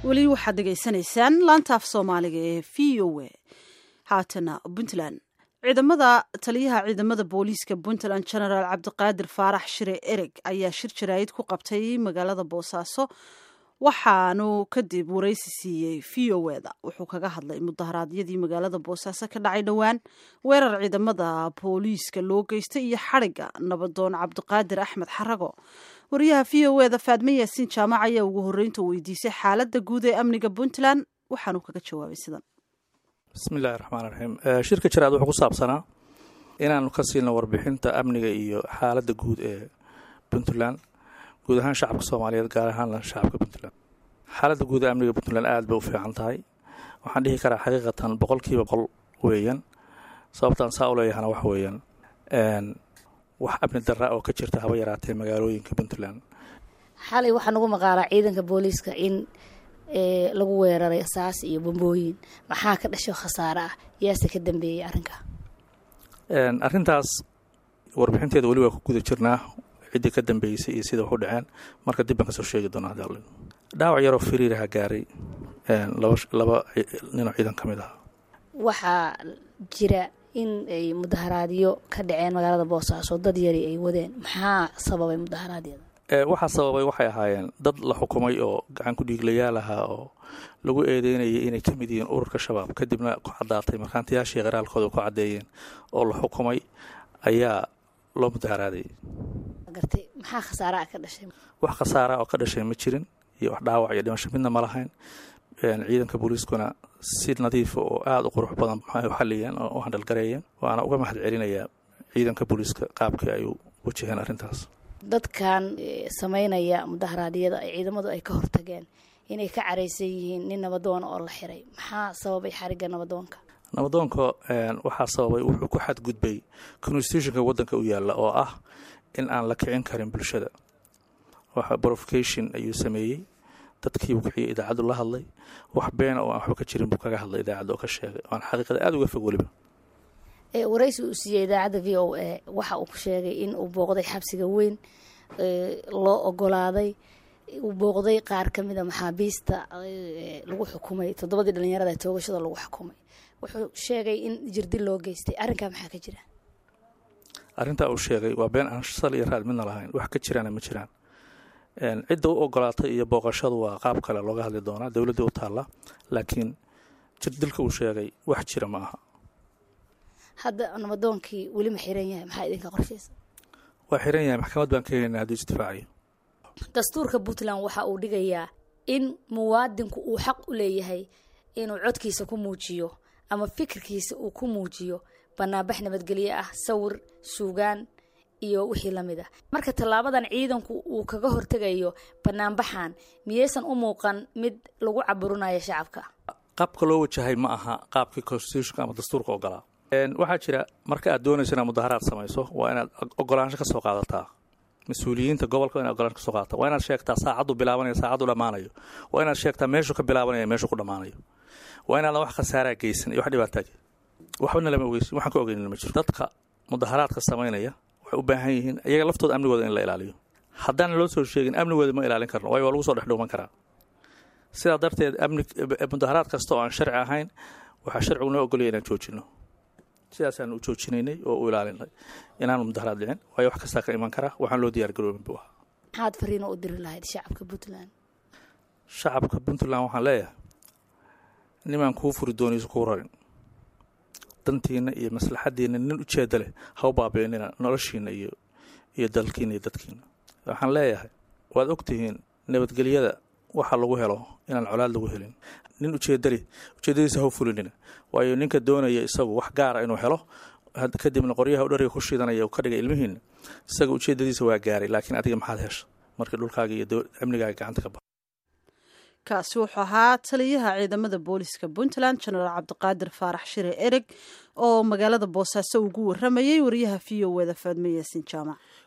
weli waxaad dhegaysanaysaan laanta af soomaaliga ee v o a haatana puntland ciidamada taliyaha ciidamada booliiska puntland genaraal cabdiqaadir faarax shire ereg ayaa shir jaraayid ku qabtay magaalada boosaaso waxaanu kadib waraysi siiyey v o eda wuxuu kaga hadlay mudaharaadyadii magaalada boosaaso ka dhacay dhowaan weerar ciidamada booliiska loo geystay iyo xadhigga nabadoon cabdiqaadir axmed xarago wariyaha v o eda faadme yaasiin jaamac ayaa ugu horreynta weydiisay xaaladda guud ee amniga puntland waxaanu kaga jawaabay sidan bismillahi raxmaan raxiim shirka jaraad wuxuu ku saabsanaa inaanu ka siino warbixinta amniga iyo xaaladda guud ee puntland guud ahaan shacabka soomaaliyeed gaar ahaanna shacabka puntland xaaladda guud ee amniga puntland aada bay u fiican tahay waxaan dhihi karaa xaqiiqatan boqolkiiba boqol weeyaan sababtaan saa u leeyahana wax weeyaan wax amni darra oo ka jirta haba yaraatee magaalooyinka puntland xalay waxaa nagu maqaalaa ciidanka booliiska in lagu weeraray saas iyo bambooyin maxaa ka dhasho khasaare ah yaase ka dambeeyey arrinka arrintaas warbixinteeda weli waa ku guda jirnaa ciddii ka dambeysay iyo sida wax u dhaceen marka dib baan kasoo sheegi doonaa hadal dhaawac yaroo firiiraha gaaray laba ninoo ciidan ka mid ah waxaa jira in ay mudaharaadyo ka dhaceen magaalada boosaaso dad yari ay wadeen maxaa sababay mudaharaadyada waxaa sababay waxay ahaayeen dad la xukumay oo gacan ku dhiiglayaal ahaa oo lagu eedeynayay inay ka mid yihiin ururka shabaab kadibna ku caddaatay markhaantiyaashii qaraalkooda ku caddeeyeen oo la xukumay ayaa loo mudaharaaday gartay maxaa khasaaraha ka dhashay wax khasaara oo ka dhashay ma jirin iyo wax dhaawac iyo dhimasho midna ma lahayn ciidanka booliiskuna si nadiifa oo aada u qurux badan maxay u xaliyeen oo u handhalgareeyeen waana uga mahad celinayaa ciidanka booliiska qaabkii ay u wajaheen arrintaas dadkan sameynaya mudaharaadyada ay ciidamadu ay ka hortageen inay ka caraysan yihiin nin nabadoona oo la xiray maxaa sababay xarigga nabadoonka nabadoonka waxaa sababay wuxuu ku xadgudbay constitutionka waddanka u yaalla oo ah in aan la kicin karin bulshada waxa provocation ayuu sameeyey dadkii buu kiciyay idaacaddu la hadlay wax beena oo aan waxba ka jirin buu kaga hadlay idaacadda oo ka sheegay oan xaqiiqada aada uga fog weliba waraysi uu siiyey idaacadda v o a waxa uu ku sheegay in uu booqday xabsiga weyn loo ogolaaday uu booqday qaar ka mida maxaabiista lagu xukumay toddobadii dhalinyarada toogashada lagu xukumay wuxuu sheegay in jirdil loo geystay arrinkaa maxaa ka jira arrintaa uu sheegay waa been aan sal iyo raad midna lahayn wax ka jiraana ma jiraan cidda u ogolaatay iyo booqashadu waa qaab kale looga hadli doonaa dowladda u taalla laakiin jirdilka uu sheegay wax jira ma aha hadda nabadoonkii weli ma xiran yahay maxaa idinka qorshaysa waa xiran yahay maxkamad baan ka helina hadduu isdifaacayo dastuurka puntland waxa uu dhigayaa in muwaadinku uu xaq u leeyahay inuu codkiisa ku muujiyo ama fikirkiisa uu ku muujiyo banaanbax nabadgelyo ah sawir suugaan iyo wixii lamid ah marka tallaabadan ciidanku uu kaga hortegayo banaanbaxan miyaysan u muuqan mid lagu caburinayo shacabka qaabka loo wajahay ma aha qaabkii constitutionka ama dastuurka ogolaa waxaa jira marka aad doonayso inaad mudaharaad samayso waa inaad ogolaansho ka soo qaadataa mas-uuliyiinta gobolka waa inaad ogolaansho ka soo qaadataa waa inaad sheegtaa saacaddu bilaabanayo saacaddu dhammaanayo waa inaad sheegtaa meeshuu ka bilaabanaya meeshuu ku dhammaanayo waa inaadan wax khasaaraa geysan iyo wax dhibaataa waxbana lama ogeysin waxaan ka ogeynin ma jiro dadka mudaharaadka samaynaya waxay u baahan yihiin iyaga laftooda amnigooda in la ilaaliyo haddaan loo soo sheegin amnigooda ma ilaalin karno waayo waa lagu soo dhexdhowman karaa sidaa darteed amni mudaharaad kasta oo aan sharci ahayn waxaa sharcigu noo ogolaya inaan joojino sidaasaan u joojinaynay oo u ilaalinay inaanu mudaharaad dhicin waayo wax kastaa ka iman karaa waxaan loo diyaar garoobin buu ahaa maxaad fariino u diri lahayd shacabka puntland shacabka puntland waxaan leeyahay nimaan kuu furi doonayso kuu rarin dantiina iyo maslaxadiina nin ujeeda leh ha u baabiinina noloshiina iyo iyo dalkiina iyo dadkiina waxaan leeyahay waad ogtihiin nabadgelyada waxa lagu helo inaan colaad lagu helin nin ujeedaleh ujeedadiisa ha u fulinina waayo ninka doonaya isagu wax gaara inuu helo kadibna qoryaha u dhariga ku shiidanaya ka dhigay ilmihiina isaga ujeedadiisa waa gaaray laakiin adiga maxaad hesha markii dhulkaaga iyo amnigaaga gacanta ka ba kaasi wuxuu ahaa taliyaha ciidamada booliska puntland genaraal cabdiqaadir faarax shire ereg oo magaalada boosaaso ugu waramayay wariyaha v o eda faadme yaasin jaamac